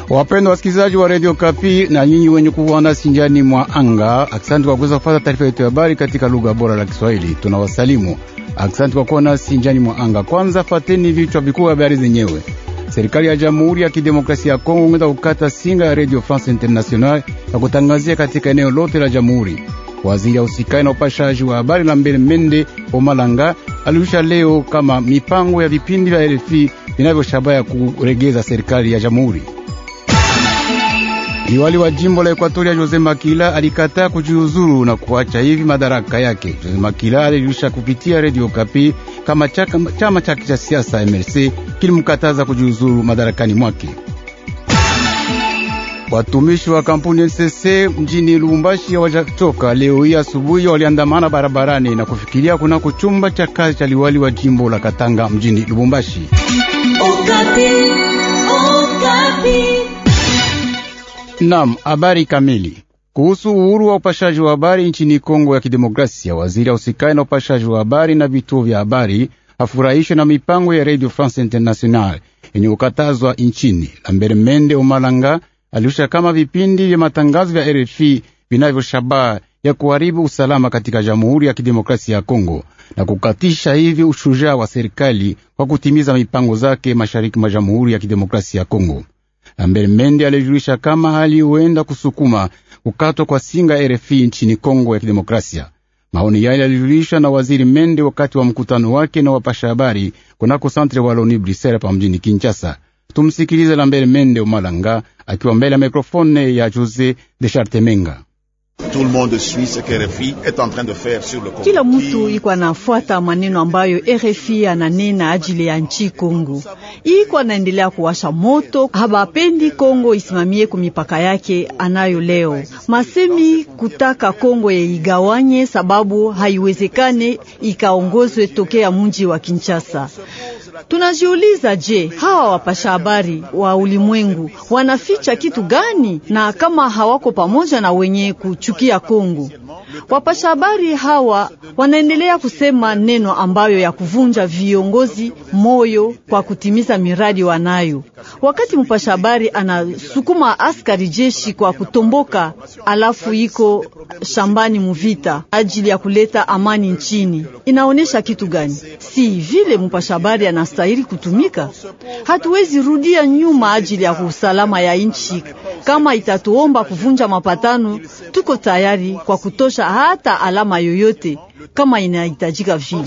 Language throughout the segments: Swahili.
Wapendwa wasikilizaji wa Radio Kapi na nyinyi wenye kuwa nasi njiani mwa anga, asante kwa kuweza kupata taarifa yetu ya habari katika lugha bora la Kiswahili. Tunawasalimu, asante kwa kuwa nasi njiani mwa anga. Kwanza fateni vichwa vikuu vya habari zenyewe. Serikali ya Jamhuri ya Kidemokrasia ya Kongo imeweza kukata singa ya Radio France International na kutangazia katika eneo lote la jamhuri. Waziri ya usikai na upashaji wa habari la mbele Mende Omalanga alirusha leo kama mipango ya vipindi vya RFI vinavyoshabaya kuregeza serikali ya jamhuri. Liwali wa jimbo la Ekuatoria Jose Makila alikataa kujiuzuru na kuacha hivi madaraka yake. Jose Makila alirusha kupitia Radio Kapi kama chaka, chama chake cha siasa MLC kilimkataza kujiuzuru madarakani mwake. Watumishi wa kampuni NCC mjini Lubumbashi hawajachoka. Leo hii asubuhi waliandamana barabarani na kufikiria kunako chumba cha kazi cha liwali wa jimbo la Katanga mjini Lubumbashi. Okapi, Okapi. Nam, habari kamili kuhusu uhuru wa upashaji wa habari nchini Kongo ya Kidemokrasia. Waziri ausikai na upashaji wa habari na vituo vya habari hafurahishwe na mipango ya Radio France International yenye kukatazwa nchini. Lambert Mende Omalanga alirusha kama vipindi vya matangazo vya RFI vinavyoshabaha ya kuharibu usalama katika Jamhuri ya Kidemokrasia ya Kongo na kukatisha hivi ushujaa wa serikali kwa kutimiza mipango zake mashariki mwa Jamhuri ya Kidemokrasia ya Kongo. Lambert Mende alijulisha kama hali huenda kusukuma kukatwa kwa singa RFI nchini Kongo ya Kidemokrasia. Maoni yale yalijulishwa na waziri Mende wakati wa mkutano wake na wapasha habari kunako Centre Wallonie Bruxelles pa mjini Kinshasa. Tumsikilize Lambert Mende Omalanga akiwa mbele ya mikrofone ya Jose de Chartemenga. Kila mtu iko anafuata maneno ambayo RFI ananena ajili ya nchi Kongo, iko anaendelea kuwasha moto, habapendi Kongo isimamie kumipaka yake anayo leo. Masemi kutaka Kongo yeigawanye, sababu haiwezekane ikaongozwe tokea mji wa Kinshasa. Tunajiuliza, je, hawa wapasha habari wa ulimwengu wanaficha kitu gani? Na kama hawako pamoja na wenye kuchukia Kongo, wapasha habari hawa wanaendelea kusema neno ambayo ya kuvunja viongozi moyo kwa kutimiza miradi wanayo. Wakati mpasha habari anasukuma askari jeshi kwa kutomboka, alafu iko shambani muvita ajili ya kuleta amani nchini, inaonyesha kitu gani? Si vile mpasha habari anastahili kutumika. Hatuwezi rudia nyuma ajili ya usalama ya nchi. Kama itatuomba kuvunja mapatano, tuko tayari kwa kutosha hata alama yoyote kama inahitajika vile.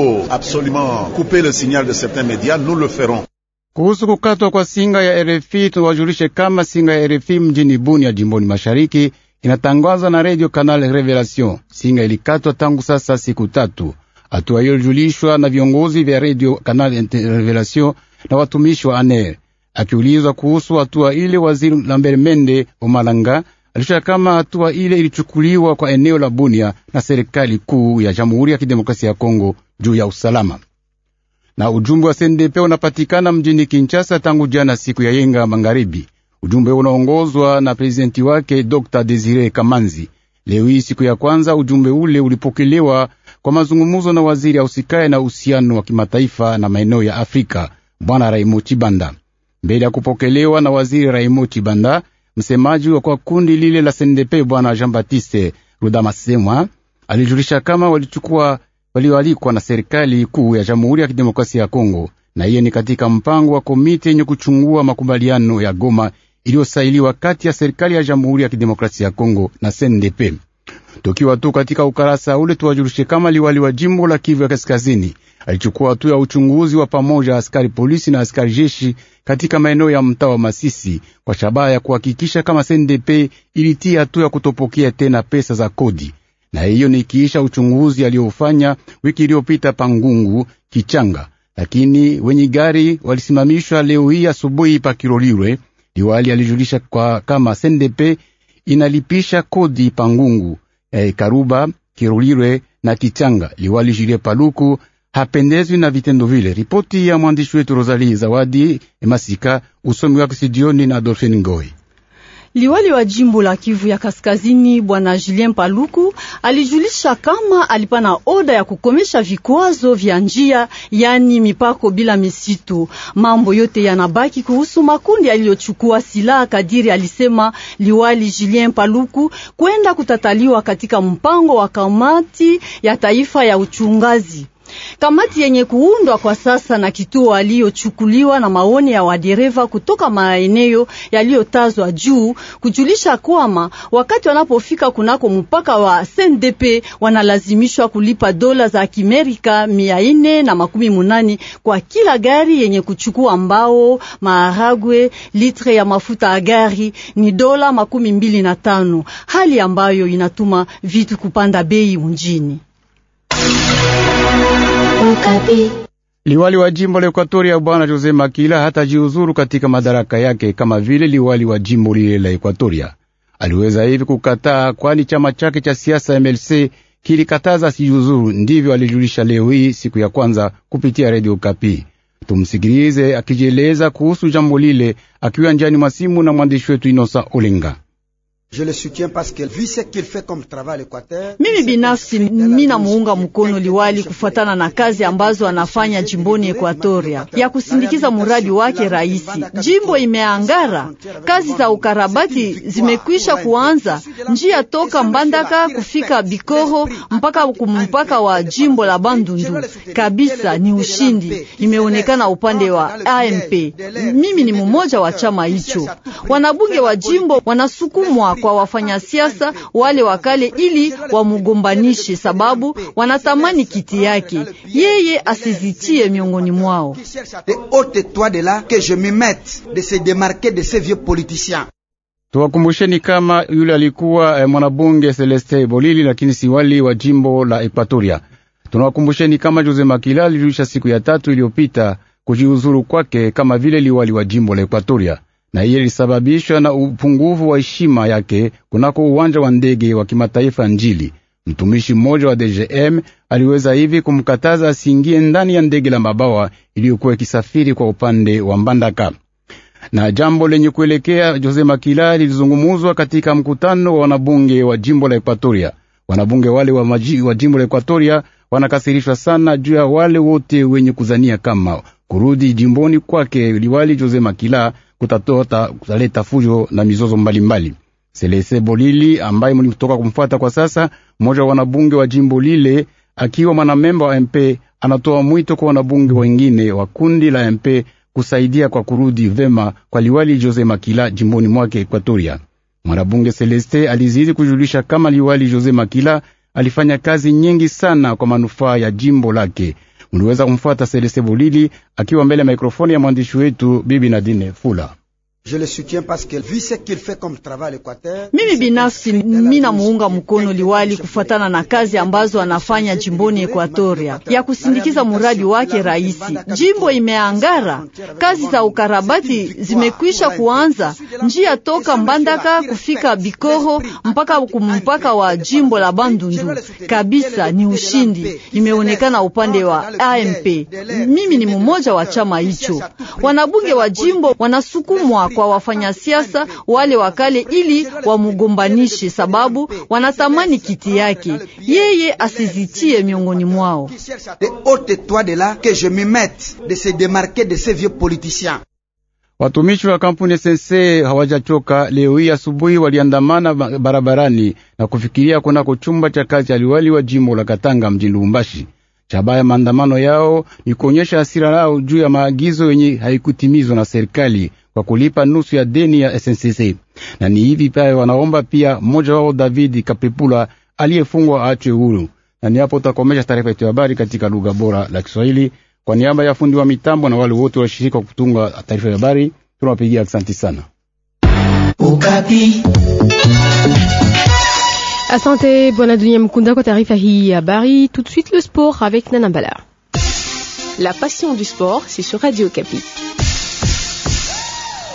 Kuhusu kukatwa kwa singa ya RFI, tuwajulishe kama singa ya RFI mjini Bunia jimboni mashariki inatangazwa na Radio Canal Revelation. Singa ilikatwa tangu sasa siku tatu. Hatua hiyo ilijulishwa na viongozi vya Radio Canal Revelation na watumishi wa ANER. Akiulizwa kuhusu hatua ile, waziri Lambert Mende Omalanga alisha kama hatua ile ilichukuliwa kwa eneo la Bunia na serikali kuu ya Jamhuri ya Kidemokrasia ya Kongo juu ya usalama. Na ujumbe wa CNDP unapatikana mjini Kinshasa tangu jana siku ya yenga magharibi. Ujumbe unaongozwa na prezidenti wake Dr. Desire Kamanzi. Leo hii siku ya kwanza, ujumbe ule ulipokelewa kwa mazungumuzo na waziri ausikaye na uhusiano wa kimataifa na maeneo ya Afrika, bwana Raimo Chibanda. Mbele ya kupokelewa na waziri Raimo Chibanda, msemaji wa kwa kundi lile la CNDP bwana Jean Baptiste Rudamasemwa alijulisha kama walichukua walioalikwa na serikali kuu ya Jamhuri ya Kidemokrasia ya Kongo, na hiyo ni katika mpango wa komiti yenye kuchungua makubaliano ya Goma iliyosailiwa kati ya serikali ya Jamhuri ya Kidemokrasia ya Kongo na CNDP. Tukiwa tu katika ukarasa ule, tuwajulishe kama liwali wa jimbo la Kivu ya Kaskazini alichukua hatua ya uchunguzi wa pamoja askari polisi na askari jeshi katika maeneo ya mtaa wa Masisi kwa shabaha ya kuhakikisha kama CNDP ilitia hatua ya kutopokea tena pesa za kodi, na hiyo ni kiisha uchunguzi aliofanya wiki iliyopita Pangungu Kichanga, lakini wenye gari walisimamishwa leo hii asubuhi pa Kirolirwe. Liwali alijulisha kwa kama CNDP inalipisha kodi Pangungu, eh, Karuba, Kirolirwe na Kichanga. Liwali Julie Paluku hapendezwi na vitendo vile. Ripoti ya mwandishi wetu Rosalie Zawadi Emasika, usomi wake studioni na Adolfine Ngoi. Liwali wa jimbo la Kivu ya Kaskazini Bwana Julien Paluku alijulisha kama alipana oda ya kukomesha vikwazo vya njia, yani mipako bila misitu. Mambo yote yanabaki kuhusu makundi yaliyochukua silaha, kadiri alisema liwali Julien Paluku, kwenda kutataliwa katika mpango wa kamati ya taifa ya uchungazi kamati yenye kuundwa kwa sasa na kituo aliyochukuliwa na maoni ya wadereva kutoka maeneo yaliyotazwa juu, kujulisha kwamba wakati wanapofika kunako mpaka wa SNDP wanalazimishwa kulipa dola za Kimerika mia ine na makumi munani kwa kila gari yenye kuchukua mbao, maharagwe, litre ya mafuta ya gari ni dola makumi mbili na tano, hali ambayo inatuma vitu kupanda bei mjini. Liwali wa jimbo la Ekuatoria bwana Jose Makila hatajiuzuru katika madaraka yake kama vile liwali wa jimbo lile la Ekuatoria. Aliweza hivi kukataa, kwani chama chake cha siasa MLC kilikataza asijiuzuru. Ndivyo alijulisha leo hii siku ya kwanza kupitia redio Kapi. Tumsikilize akijieleza kuhusu jambo lile, akiwa njiani mwa simu na mwandishi wetu Inosa Olenga. Mimi binafsi mina muunga mkono liwali kufuatana na kazi ambazo anafanya jimboni Ekwatoria ya kusindikiza muradi wake raisi. Jimbo imeangara, kazi za ukarabati zimekwisha kuanza, njia toka Mbandaka kufika Bikoro mpaka kumpaka wa jimbo la Bandundu kabisa ni ushindi, imeonekana upande wa AMP. Mimi ni mmoja wa chama hicho. Wanabunge wa jimbo wanasukumwa kwa wafanya siasa wale wakale ili wamugombanishe, sababu wanatamani kiti yake, yeye asizitie miongoni mwao. Tuwakumbusheni kama yule alikuwa eh, mwanabunge Celeste Bolili, lakini si wali wa jimbo la Ekwatoria. Tunawakumbusheni kama Jose Makila alijulisha siku ya tatu iliyopita kujiuzuru kwake kama vile liwali wa jimbo la Ekwatoria na iye ilisababishwa na upungufu wa heshima yake kunako uwanja wa ndege wa kimataifa Njili. Mtumishi mmoja wa DGM aliweza hivi kumkataza asiingie ndani ya ndege la mabawa iliyokuwa ikisafiri kwa upande wa Mbandaka. Na jambo lenye kuelekea Jose Makila lilizungumuzwa katika mkutano wa wanabunge wa jimbo la Ekwatoria. Wanabunge wale wa, maji, wa jimbo la Ekwatoria wanakasirishwa sana juu ya wale wote wenye kuzania kama kurudi jimboni kwake liwali Jose Makila kutatota kutaleta fujo na mizozo mbalimbali. Selese Bolili ambaye mlitoka kumfuata kwa sasa, mmoja wa wanabunge wa jimbo lile, akiwa mwanamemba wa MP, anatoa mwito kwa wanabunge wengine wa kundi la MP kusaidia kwa kurudi vema kwa liwali Jose Makila jimboni mwake Ekwatoria. Mwanabunge Celeste alizidi kujulisha kama liwali Jose Makila alifanya kazi nyingi sana kwa manufaa ya jimbo lake. Mliweza kumfuata Celeste Bolili akiwa mbele ya mikrofoni ya mwandishi wetu Bibi Nadine Fula. Mimi binafsi mina muunga mkono liwali kufuatana na kazi ambazo anafanya jimboni Ekwatoria ya kusindikiza muradi wake raisi. Jimbo imeangara, kazi za ukarabati zimekwisha kuanza, njia toka Mbandaka kufika Bikoro mpaka kumpaka wa jimbo la Bandundu kabisa ni ushindi, imeonekana upande wa AMP. Mimi ni mmoja wa chama hicho. Wanabunge wa jimbo wanasukumwa kwa wafanya siasa wale wakale ili wamugombanishe, sababu wanatamani kiti yake, yeye asizitie miongoni mwao. Watumishi wa kampuni SNC hawajachoka. Leo hii asubuhi waliandamana barabarani na kufikiria kunako chumba cha kazi cha liwali wa jimbo la Katanga mjini Lubumbashi. Shabaha ya maandamano yao ni kuonyesha hasira lao juu ya maagizo yenye haikutimizwa na serikali kwa kulipa nusu ya deni ya SNCC. Na ni hivi pale wanaomba pia mmoja wao David Kapepula aliyefungwa aachwe huru. Na ni hapo utakomesha taarifa yetu ya habari katika lugha bora la Kiswahili. Kwa niaba ya fundi wa mitambo na wale wote washirika wa kutunga taarifa ya habari, tunawapigia asante sana. Ukapi. Asante bwana Dunia Mkunda kwa taarifa hii ya habari. Tout de suite le sport avec Nana Mbala. La passion du sport, c'est sur Radio Kapi.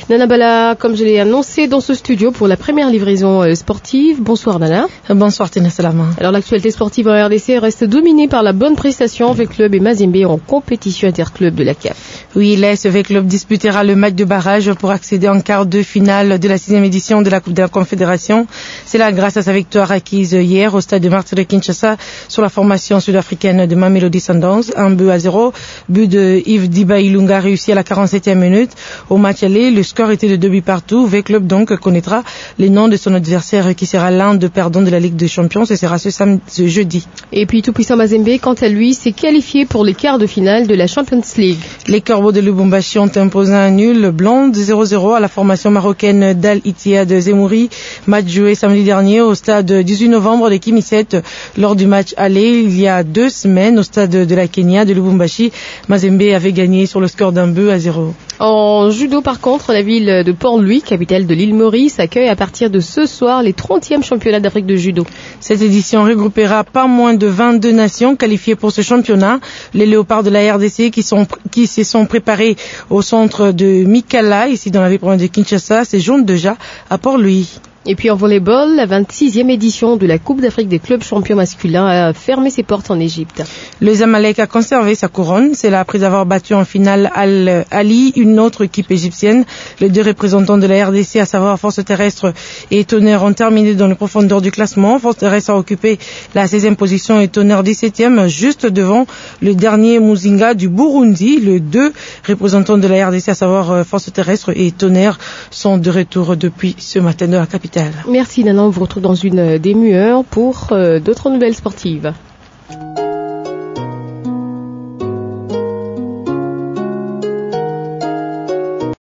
Nana Bala, comme je l'ai annoncé dans ce studio pour la première livraison euh, sportive. Bonsoir Nana. Bonsoir Tina Salama. Alors l'actualité sportive en RDC reste dominée par la bonne prestation avec Club et Mazembe en compétition interclub de la CAF. Oui, l'ASV Club disputera le match de barrage pour accéder en quart de finale de la sixième édition de la Coupe de la Confédération. C'est là grâce à sa victoire acquise hier au stade de Martyr de Kinshasa sur la formation sud-africaine de Mamelody Sundowns. Un but à zéro. But de Yves Diba Ilunga réussi à la 47e minute. Au match aller, le score était de deux buts partout. V-Club donc connaîtra les noms de son adversaire qui sera l'un de perdants de la Ligue des Champions. Ce sera ce, samedi, ce jeudi. Et puis tout puissant Mazembe, quant à lui, s'est qualifié pour les quarts de finale de la Champions League. Les Corbeaux de Lubumbashi ont imposé un nul blanc de 0-0 à la formation marocaine d'Al Ittihad Zemouri. Match joué samedi dernier au stade 18 novembre de Kimisset lors du match aller il y a deux semaines au stade de la Kenya de Lubumbashi. Mazembe avait gagné sur le score d'un but à zéro. En judo, par contre, la ville de Port-Louis, capitale de l'île Maurice, accueille à partir de ce soir les 30e championnats d'Afrique de judo. Cette édition regroupera pas moins de 22 nations qualifiées pour ce championnat. Les léopards de la RDC qui, sont, qui se sont préparés au centre de Mikala, ici dans la ville province de Kinshasa, séjournent déjà à Port-Louis. Et puis en volleyball, la 26e édition de la Coupe d'Afrique des clubs champions masculins a fermé ses portes en Égypte. Le Zamalek a conservé sa couronne. C'est là après avoir battu en finale Al Ali, une autre équipe égyptienne. Les deux représentants de la RDC, à savoir Force Terrestre et Tonnerre, ont terminé dans les profondeurs du classement. Force Terrestre a occupé la 16e position et Tonnerre 17e, juste devant le dernier Muzinga du Burundi. Les deux représentants de la RDC, à savoir Force Terrestre et Tonnerre, sont de retour depuis ce matin de la capitale. Merci Nana, on vous retrouve dans une démueur pour euh, d'autres nouvelles sportives.